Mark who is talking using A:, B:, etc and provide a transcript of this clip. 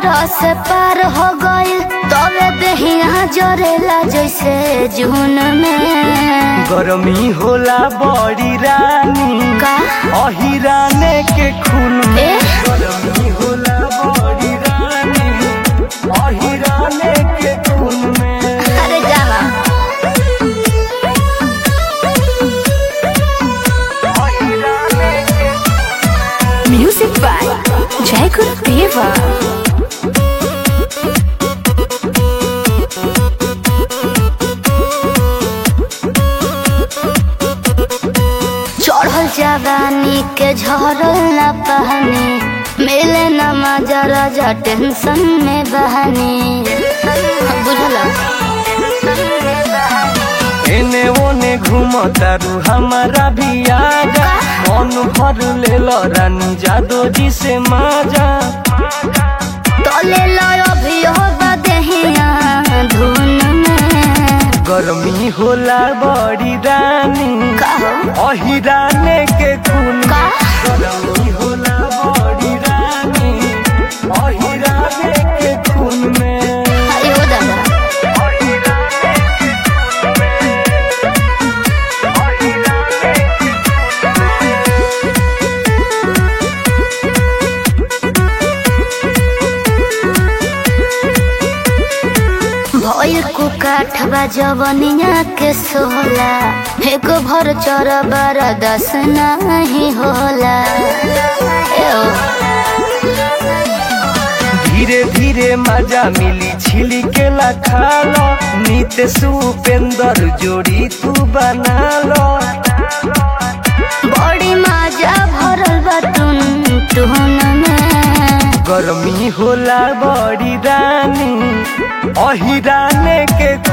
A: बरस पार हो गइल तबे देहिया जरेला जैसे जून में
B: गरमी होला बड़ी रानी
A: का
B: अहिराने के खून में
A: ए
B: गरमी होला बड़ी रानी अहिराने के खून में
A: अरे जावा
B: अहिराने के
A: म्यूजिक बाय जय गुरुदेवा चढ़ल जवानी के झरल न पहनी मिले न मजा राजा टेंशन में बहनी बुझल
B: एने ओने घूमतारू हमारा भी आजा मन भर ले रानी जादो जी से माजा
A: तले लयो भी हो बदहिया धुन में
B: गरमी होला बड़ी रानी
A: कहो
B: अहिराने के खून
A: का
B: गरमी होला बड़ी रानी अहिराने के खून में
A: अरे ओ दादा भइल कुकाठबा जवनिया के सोला एको भर चर बार दस नहीं होला एओ,
B: धीरे धीरे मजा मिली छिली के खालो नित सुपेंदर जोड़ी तू बना लो
A: बड़ी मजा भरल बा टुन टुन में
B: गरमी होला बड़ी रानी अहिराने के